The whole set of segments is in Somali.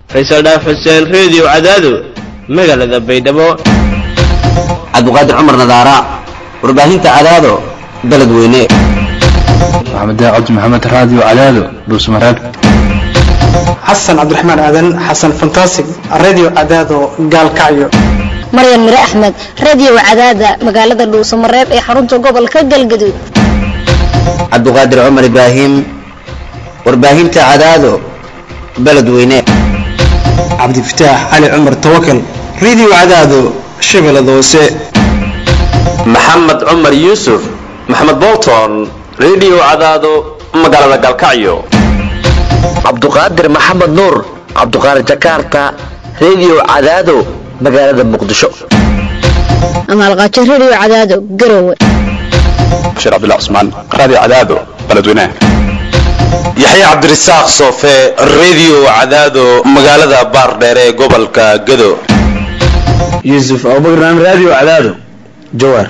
faysal dhaaf xuseen reediyo cadaado magaalada baydhabo cabdiqaadir cumar nadaara warbaahinta cadaado beled weyne maxamed cabdi maxamed raadiyo cadaado dhuusmareeb xasan cabdiraxmaan aadan xasan fantasig radio cadaado gaalkacyo maryan mire axmed radio cadaada magaalada dhuusamareeb ee xarunta gobolka galgaduud cabdiqaadir cumar ibraahim warbaahinta cadaado beled weyne cabdifataax cali cumar tawakal radio cadaado shabeellada hoose maxamed cumar yuusuf maxamed bolton radio cadaado magaalada galkacyo cabduqaadir maxamed nuur cabduqaadir jakarta radio cadaado magaalada muqdisho amaalqaajo radio cadaado garowe bashiir cabdullah cusmaan raadiyo cadaado beledweynaha yaxya cabdirasaaq soofe radio cadaado magaalada baardheere ee gobolka gado yuusuf abubakar radio cadaado jawaar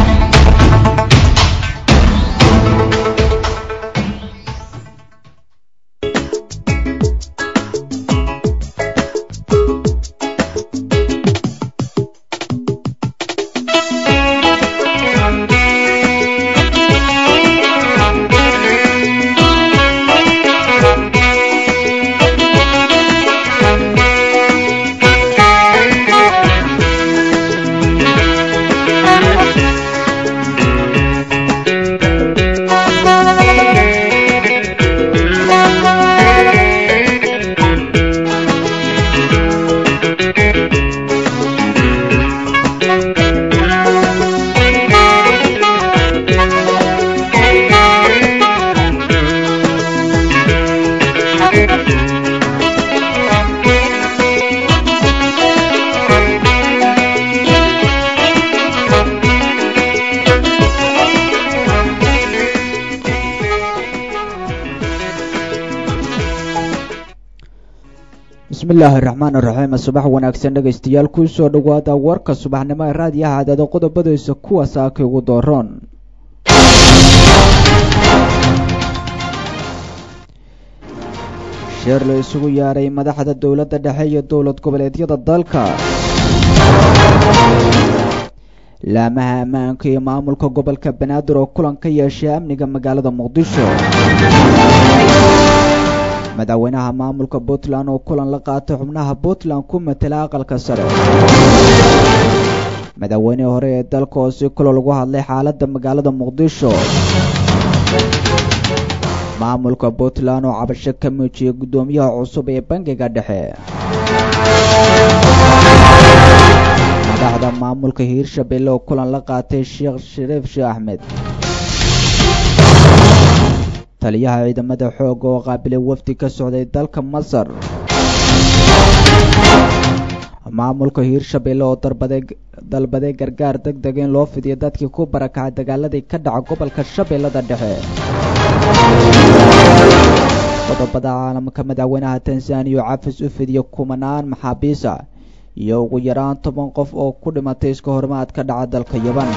bismillaahi raxmaan iraxiim subax wanaagsan dhegaystayaal ku soo dhowaada warka subaxnimo ee raadiyaha cadaado qodobadiisa kuwa saaka ugu dooroon sheer la isugu yaaray madaxda dowladda dhexe iyo dowlad goboleedyada dalka laamaha ammaanka iyo maamulka gobolka banaadir oo kulan ka yeeshay amniga magaalada muqdisho madaxweynaha maamulka puntland oo kulan la qaatay xubnaha puntland ku matela aqalka sare madaxweynihii hore ee dalka oo si kulo lagu hadlay xaaladda magaalada muqdisho maamulka puntland oo cabasho ka muujiyay guddoomiyaha cusub ee bangiga dhexe madaxda maamulka hiirshabelle oo kulan la qaatay sheekh shariif sheekh axmed taliyaha ciidamada xooga oo qaabilay wafdi ka socday dalka masar maamulka hiirshabelle oo dalbaday gargaar deg deg in loo fidiyo dadkii ku barakacay dagaaladii ka dhaca gobolka shabeellada dhexe qodobada caalamka madaxweynaha tanzaniya oo cafis u fidiya kumanaan maxaabiisa iyo ugu yaraan toban qof oo ku dhimatay iska hormaad ka dhaca dalka yaban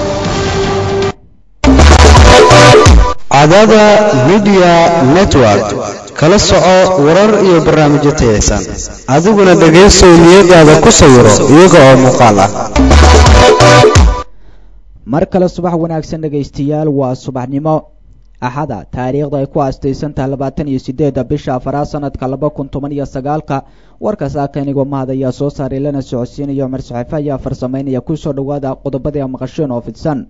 cadaada midiya network kala soco warar iyo barnaamijyo tayaysan adiguna dhegaysow niyadaada ku sawiro iyaga oo muuqaal ah mar kale subax wanaagsan dhegaystayaal waa subaxnimo axada taariikhda ay ku aastaysantaha labaatan iyo sideedda bisha afaraad sanadka laba kun toban iyo sagaalka warka saaka inigoo mahad ayaa soo saaray lana socodsiinaya cumar saxiife ayaa farsamaynaya kusoo dhowaada qodobadii maqasheen oo fidsan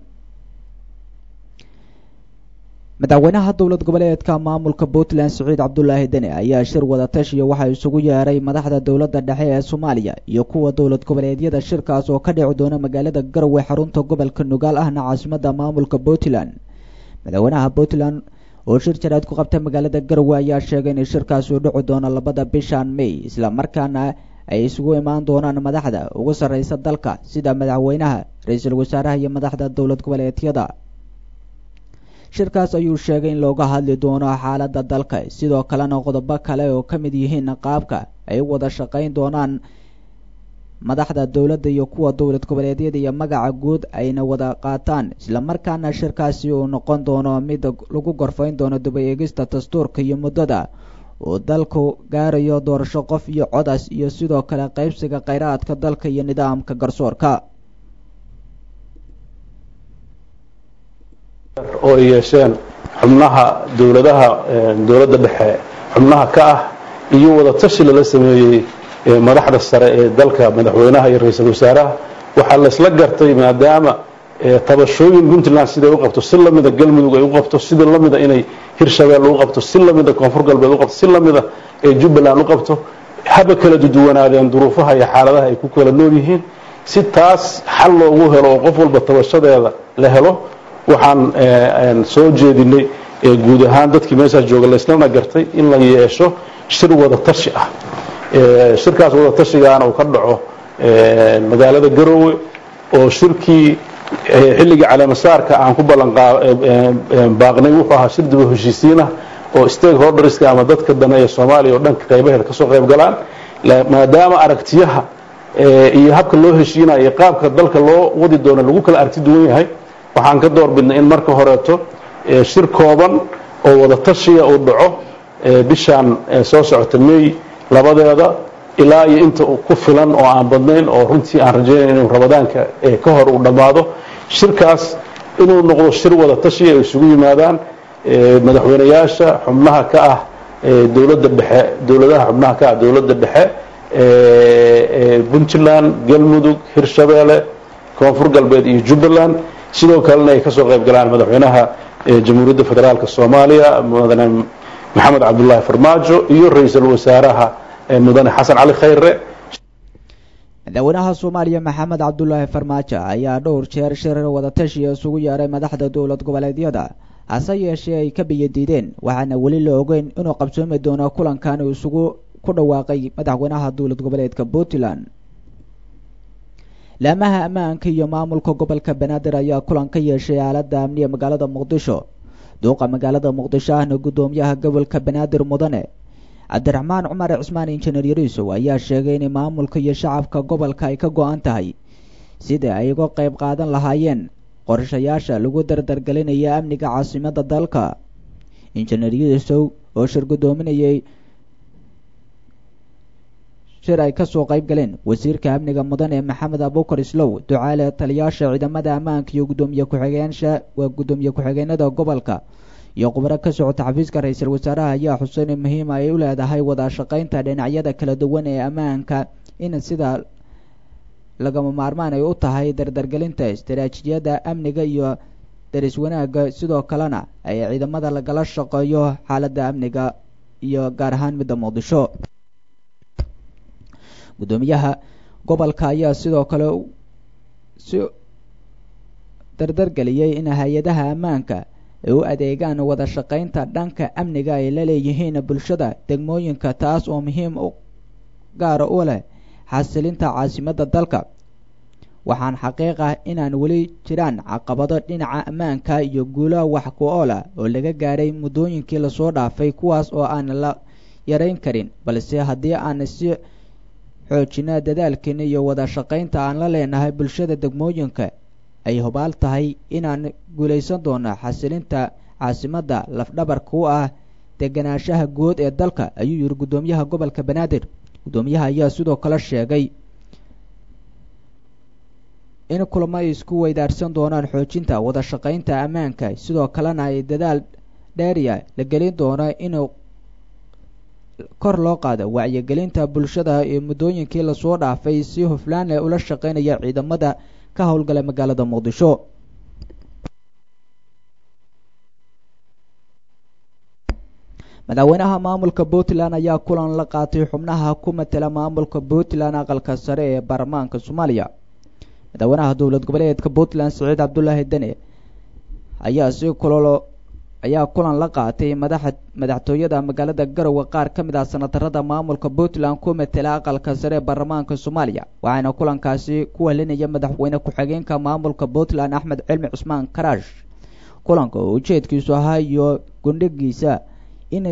madaxweynaha dowlad goboleedka maamulka puntland siciid cabdulaahi deni ayaa shir wadatashiya waxaa isugu yeeray madaxda dowladda dhexe ee soomaaliya iyo kuwa dowlad goboleedyada shirkaas oo ka dhici doona magaalada garowe xarunta gobolka nugaal ahna caasimadda maamulka puntland madaxweynaha puntland oo shir jaraad ku qabtay magaalada garowe ayaa sheegay in shirkaas uu dhici doono labada bishan may islamarkaana ay isugu imaan doonaan madaxda ugu sarreysa dalka sida madaxweynaha ra-iisul wasaaraha iyo madaxda dowlad goboleedyada shirkaas ayuu sheegay in looga hadli doono xaaladda dalka sidoo kalena qodobo kale oo ka mid yihiin qaabka ay u wada shaqayn doonaan madaxda dowladda iyo kuwa dowlad goboleedyada iyo magaca guud ayna wada qaataan islamarkaana shirkaasi uu noqon doono mid lagu gorfayn doono daba eegista dastuurka iyo muddada uu dalku gaarayo doorasho qof iyo codas iyo sidoo kale qaybsiga kheyraadka dalka iyo nidaamka garsoorka oo ay yeesheen xubnaha dowladaha dowladda dhexe xubnaha ka ah iyo wada tashi lala sameeyey madaxda sare ee dalka madaxweynaha iyo ra-iisul wasaaraha waxaa la isla gartay maadaama tabashooyin puntland siday u qabto si lamida galmudug ay u qabto sida lamida inay hirshabelle u qabto si lamida koonfur galbeed u qabto si lamida ee jubbaland u qabto haba kala duduwanaadeen duruufaha iyo xaaladaha ay ku kala nool yihiin si taas xal loogu helo oo qof walba tabashadeeda la helo waxaan soo jeedinay guud ahaan dadkii meeshaas jooga laislana gartay in la yeesho shir wada tashi ah shirkaas wada tashigaana uu ka dhaco magaalada garoowe oo shirkii xilligii caleemasaarka aan ku ballanbaaqnay wuxuu ahaa shir daba heshiisiinah oo stakeholderska ama dadka dane ee soomaaliya oo dhanka qaybaheeda kasoo qayb galaan maadaama aragtiyaha iyo habka loo heshiinayo iyo qaabka dalka loo wadi doono lagu kala aragti duwan yahay waxaan ka door bidnay in marka horeeto shir kooban oo wada tashiya uu dhaco bishaan soo socota may labadeeda ilaa iyo inta ku filan oo aan badnayn oo runtii aan rajaynayn inuu ramadaanka ka hor uu dhammaado shirkaas inuu noqdo shir wada tashiya ay isugu yimaadaan madaxweynayaasha xubnaha ka ah dowladda dhexe dowladaha xubnaha ka ah dowladda dhexe puntland galmudug hirshabeelle koonfur galbeed iyo jubbaland sidoo kalena ay kasoo qayb galaan madaxweynaha jamhuuriyadda federaalka soomaaliya mudane maxamed cabdullaahi farmaajo iyo ra-iisul wasaaraha mudane xasan cali khayre madaxweynaha soomaaliya maxamed cabdulaahi farmaajo ayaa dhowr jeer shir wadatashiya isugu yeeray madaxda dowlad goboleedyada hase yeeshee ay ka biyadiideen waxaana weli la ogeyn inuu qabsoomi doono kulankan uu isugu ku dhawaaqay madaxweynaha dowlad goboleedka puntland laamaha ammaanka iyo maamulka gobolka banaadir ayaa kulan ka yeeshay aaladda amniga magaalada muqdisho duuqa magaalada muqdisho ahna guddoomiyaha gobolka banaadir mudane cabdiraxmaan cumar cismaan injineer yariisow ayaa sheegay in maamulka iyo shacabka gobolka ay ka go-an tahay sidai ay uga qayb qaadan lahaayeen qorshayaasha lagu dardargelinaya amniga caasimada dalka injineer yariisow oo shir guddoominayay shir ay kasoo qayb galeen wasiirka amniga mudane maxamed abuukar islow ducaale taliyaasha ciidamada ammaanka iyo gudoomiye ku-xigeenasha waa guddoomiye ku-xigeenada gobolka iyo khubaro ka socota xafiiska ra-iisul wasaaraha ayaa xuseyn muhiima ay u leedahay wada shaqaynta dhinacyada kala duwan ee ammaanka in sida lagama maarmaan ay u tahay dardargelinta istaraatiijiyada amniga iyo daris wanaagga sidoo kalena ay ciidamada lagala shaqeeyo xaaladda amniga iyo gaar ahaan midda muqdisho guddoomiyaha gobolka ayaa sidoo kale si dardargeliyey in hay-adaha ammaanka ay u adeegaan wada shaqaynta dhanka amniga ay la leeyihiin bulshada degmooyinka taas oo muhiim gaara u leh xasilinta caasimadda dalka waxaan xaqiiq ah inaan weli jiraan caqabado dhinaca ammaanka iyo guulaha wax ku oola oo laga gaaray muddooyinkii lasoo dhaafay kuwaas oo aan la yarayn karin balse haddii aan si xoojina dadaalkeena iyo wada shaqaynta aan la leenahay bulshada degmooyinka ay hubaal tahay inaan guulaysan doono xasilinta caasimadda lafdhabarka u ah deganaanshaha guud ee dalka ayuu yidhi guddoomiyaha gobolka banaadir guddoomiyaha ayaa sidoo kale sheegay in kulamo ay isku weydaarsan doonaan xoojinta wada shaqaynta ammaanka sidoo kalena ay dadaal dheeriya la gelin doono inuu kor loo qaado wacyigelinta bulshada ee muddooyinkii lasoo dhaafay si huflaan leh ula shaqaynaya ciidamada ka howlgala magaalada muqdisho madaxweynaha maamulka puntland ayaa kulan la qaatay xubnaha ku matela maamulka puntland aqalka sare ee baarlamaanka soomaaliya madaxweynaha dowlad goboleedka puntland siciid cabdulaahi dene ayaa si kulolo ayaa kulan la qaatay madaxa madaxtooyada magaalada garowe qaar ka mid ah sanatarada maamulka puntland ku matela aqalka sare ee baarlamaanka soomaaliya waxaana kulankaasi ku helinaya madaxweyne ku-xigeenka maamulka puntland axmed cilmi cusmaan karaash kulanka oo ujeedkiisu ahaa iyo gundhigiisa in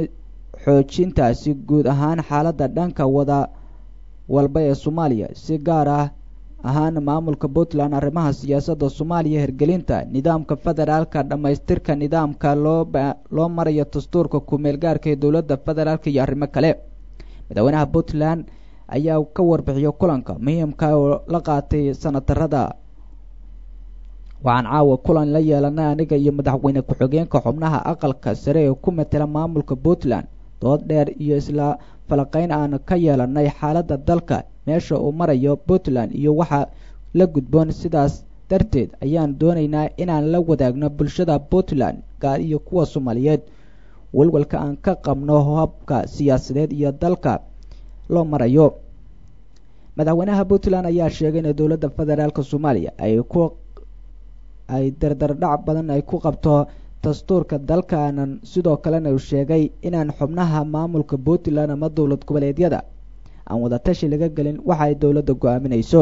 xoojintaasi guud ahaan xaaladda dhanka wada walba ee soomaaliya si gaar ah ahaan maamulka puntland arrimaha siyaasadda soomaaliya hirgelinta nidaamka federaalka dhammaystirka nidaamka loo loo marayo dastuurka ku-meel gaarka ee dowladda federaalka iyo arrimo kale madaxweynaha puntland ayaa ka warbixiyo kulanka muhiimka oo la qaatay sanatarada waxaan caawa kulan la yeelanay aniga iyo madaxweyne ku-xigeenka xubnaha aqalka sare ee ku matela maamulka puntland dood dheer iyo isla falaqeyn aan ka yeelanay xaaladda dalka meesha uu marayo puntland iyo waxa la gudboon sidaas darteed ayaan doonaynaa inaan la wadaagno bulshada puntland gaar iyo kuwa soomaaliyeed walwalka aan ka qabno habka siyaasadeed iyo dalka loo marayo madaxweynaha puntland ayaa sheegay in dowladda federaalk soomaaliya ay ku ay dardardhac badan ay ku qabto dastuurka dalkaanan sidoo kalena uu sheegay inaan xubnaha maamulka puntland ama dowlad goboleedyada aan wadatashi laga gelin waxa ay dowladda go-aaminayso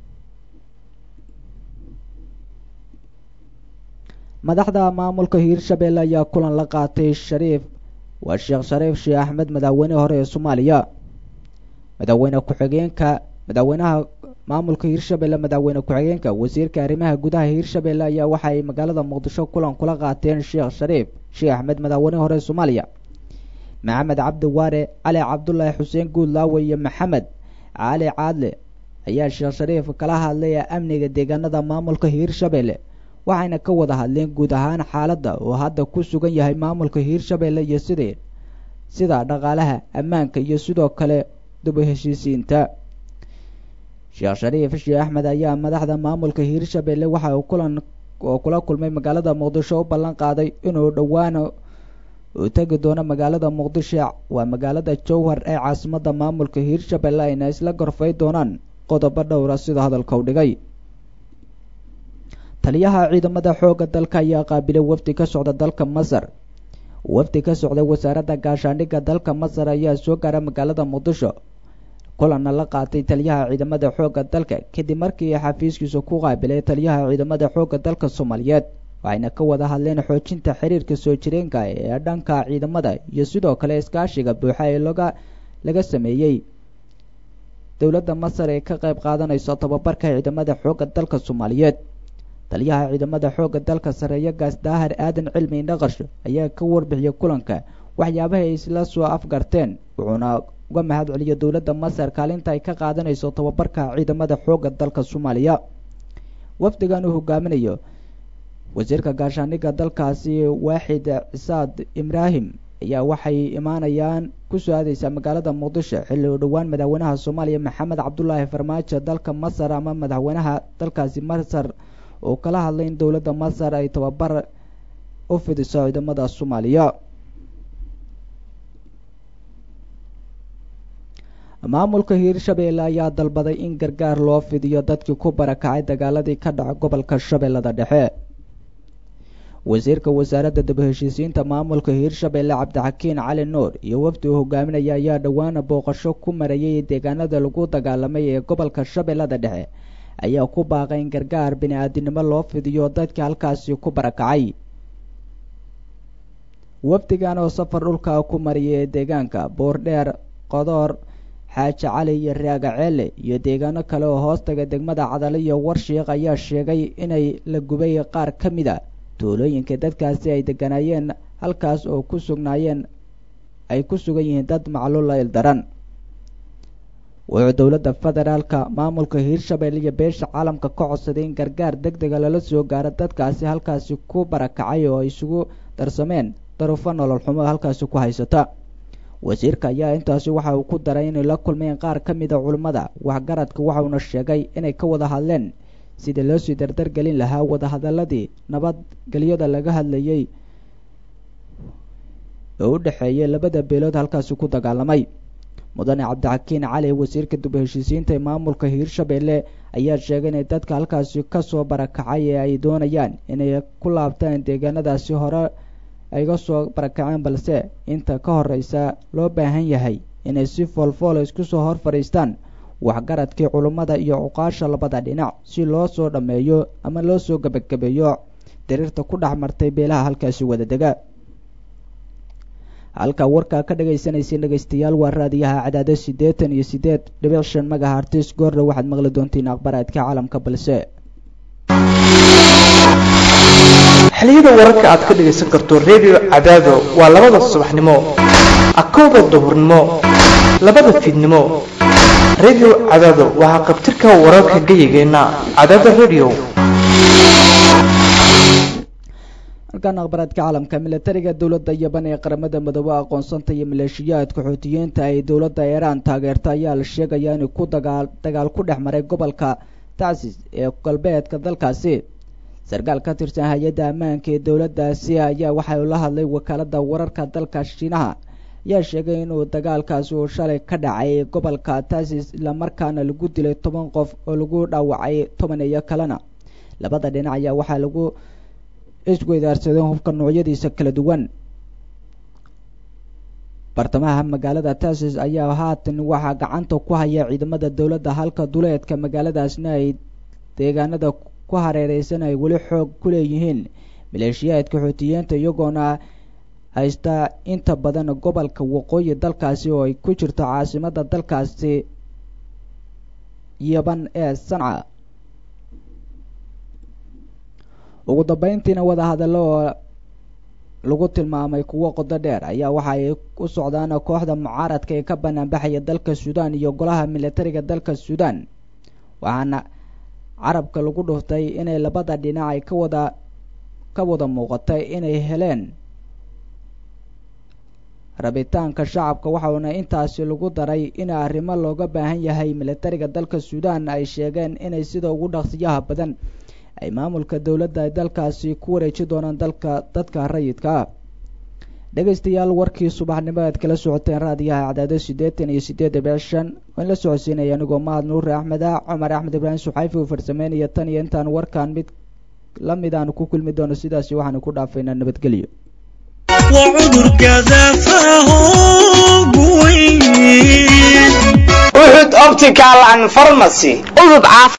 madaxda maamulka hiirshabelle ayaa kulan la qaatay shariif waa sheekh shariif sheekh axmed madaxweyne hore ee soomaaliya madaxweyne ku-xigeenka madaxweynaha maamulka hiirshabelle madaxweyne ku-xigeenka wasiirka arrimaha gudaha hiirshabelle ayaa waxa ay magaalada muqdisho kulan kula qaateen sheekh shariif sheekh axmed madaxweyne hore ee soomaaliya maxamed cabdi waare cali cabdulaahi xuseen guudlaawe iyo maxamed cali caadle ayaa sheekh shariif kala hadlaya amniga deegaanada maamulka hiirshabelle waxayna ka wada hadleen guud ahaan xaaladda oo hadda ku sugan yahay maamulka hiirshabelle iyo sidii sida dhaqaalaha ammaanka iyo sidoo kale duba heshiisiinta sheekh shariif sheekh axmed ayaa madaxda maamulka hiirshabelle waxa uu kulan oo kula kulmay magaalada muqdisho u ballan qaaday inuu dhowaana uu tegi doono magaalada muqdisho waa magaalada jowhar ee caasimadda maamulka hiirshabelle ayna isla gorfay doonaan qodobo dhowra sida hadalka u dhigay taliyaha ciidamada xoogga dalka ayaa qaabilay wafdi ka socda dalka masar wafdi ka socday wasaaradda gaashaandhigga dalka masar ayaa soo gaara magaalada muqdisho kulanna la qaatay taliyaha ciidamada xoogga dalka kadib markii xafiiskiisa ku qaabilay taliyaha ciidamada xoogga dalka soomaaliyeed waxayna ka wada hadleen xoojinta xiriirka soo jireenka ee dhanka ciidamada iyo sidoo kale iskaashiga buuxa ee loga laga sameeyey dowladda masar ee ka qayb qaadanayso tababarka ciidamada xoogga dalka soomaaliyeed taliyaha ciidamada xoogga dalka sareeya gaas daahir aadan cilmi naqash ayaa ka warbixiyay kulanka waxyaabaha ay isla soo afgarteen wuxuuna uga mahad celiyay dowladda masar kaalinta ay ka qaadanayso tababarka ciidamada xoogga dalka soomaaliya wafdigan uu hogaaminayo wasiirka gaashaandhigga dalkaasi waaxid cisaad ibraahim ayaa waxay imaanayaan kusoo aadeysaa magaalada muqdisho xilli uu dhowaan madaxweynaha soomaaliya maxamed cabdulaahi farmaajo dalka masar ama madaxweynaha dalkaasi masar oo kala hadlay in dowladda masar ay tababar u fidiso ciidamada soomaaliya maamulka hiirshabelle ayaa dalbaday in gargaar loo fidiyo dadkii ku barakacay dagaaladii ka dhaca gobolka shabeellada dhexe wasiirka wasaaradda daba heshiisiinta maamulka hiirshabelle cabdixakiin cali nuur iyo wafdi uu hogaaminaya ayaa dhowaana booqasho ku marayay deegaanada lagu dagaalamay ee gobolka shabeellada dhexe ayaa ku baaqay in gargaar bini-aadinimo loo fidiyo dadka halkaasi ku barakacay wafdigan oo safar dhulka ku mariyay deegaanka boordheer qodoor xaaji cali iyo raagaceele iyo deegaano kale oo hoostaga degmada cadale iyo warshiiq ayaa sheegay inay la gubay qaar ka mid a tuulooyinka dadkaasi ay deganaayeen halkaas oo ku sugnaayeen ay ku sugan yihiin dad macluula ildaran wuxuu dowladda federaalka maamulka hiirshabelle iyo beesha caalamka ka codsaday in gargaar deg dega lala soo gaaro dadkaasi halkaasi ku barakacay oo ay isugu darsameen daruufo nolol xumo halkaasi ku haysata wasiirka ayaa intaasi waxa uu ku daray inay la kulmeen qaar ka mida culimmada waxgaradka waxauna sheegay inay ka wada hadleen sidii loo sii dardargelin lahaa wadahadaladii nabadgelyada laga hadlayay oo u dhexeeyay labada beelood halkaasi ku dagaalamay mudane cabdixakiin cali wasiirka duba heshiisiinta ee maamulka hiirshabelle ayaa sheegay inay dadka halkaasi kasoo barakacay ee ay doonayaan inay ku laabtaan deegaanadaasi hore ayga soo barakaceen balse inta ka horeysa loo baahan yahay inay si foolfoola isku soo hor fadhiistaan waxgaradkii culummada iyo cuqaasha labada dhinac si loo soo dhammeeyo ama loo soo gebagabeeyo diriirta ku dhex martay beelaha halkaasi wada dega halka warkaa ka dhagaysanayseen dhegaystayaal waa raadiyaha cadaado siddeetan iyo siddeed dhibic shan magahartis goorna waxaad maqli doontiin akhbaraadka caalamka balse xiliyada wararka aad ka dhagaysan karto redio cadaado waa labada subaxnimo akowda duhurnimo labada fiidnimo redio cadaado waxaa qabtirka wararka gayigeenna cadaada redio halkan akhbaraadka caalamka milatariga dowladda yaban ee qaramada midoobe aqoonsanta iyo maleeshiyaadka xuutiyiinta ay dowladda iiraan taageerta ayaa la sheegayaa inuu ku dagaal dagaal ku dhex maray gobolka tacsis ee galbeedka dalkaasi sarkaal ka tirsan hay-adda ammaanka ee dowladdaasi ayaa waxay la hadlay wakaalada wararka dalka shiinaha ayaa sheegay inuu dagaalkaasi uu shalay ka dhacay gobolka tacsis islamarkaana lagu dilay toban qof oo lagu dhaawacay toban iyo kalena labada dhinac ayaa waxaa lagu isweydaarsadeen hubka noocyadiisa kala duwan bartamaha magaalada tacsis ayaa haatan waxaa gacanta ku haya ciidamada dowladda halka duleedka magaaladaasna ay deegaanada ku hareereysan ay weli xoog ku leeyihiin maleeshiyaadka xuutiyiinta iyagoona haysta inta badan gobolka waqooyi dalkaasi oo ay ku jirto caasimada dalkaasi yaban ee sanca ugu dambeyntiina wadahadallo oo lagu tilmaamay kuwo qodo dheer ayaa waxa ay u socdaan kooxda mucaaradka ee ka banaanbaxaya dalka suudaan iyo golaha militariga dalka suudaan waxaana carabka lagu dhuftay inay labada dhinac ay ka wada ka wada muuqatay inay heleen rabitaanka shacabka waxauna intaasi lagu daray in arrimo looga baahan yahay militariga dalka suudaan ay sheegeen inay sida ugu dhaqsiyaha badan ay maamulka dowladda ay dalkaasi ku wareeji doonaan dalka dadka rayidka ah dhegaystayaal warkii subaxnimo aad kala socoteen raadiyaha cadaado siddeetan iyo siddeed dhibic shan waan la socodsiinaya anigoo mahad nuure axmed ah cumar axmed ibraahim suxayfi uu farsameynaya tan iyo intaan warkan mid la mid aanu ku kulmi doono sidaasi waxaanu ku dhaafaynaa nabadgelyo uxud optical and pharmacy udub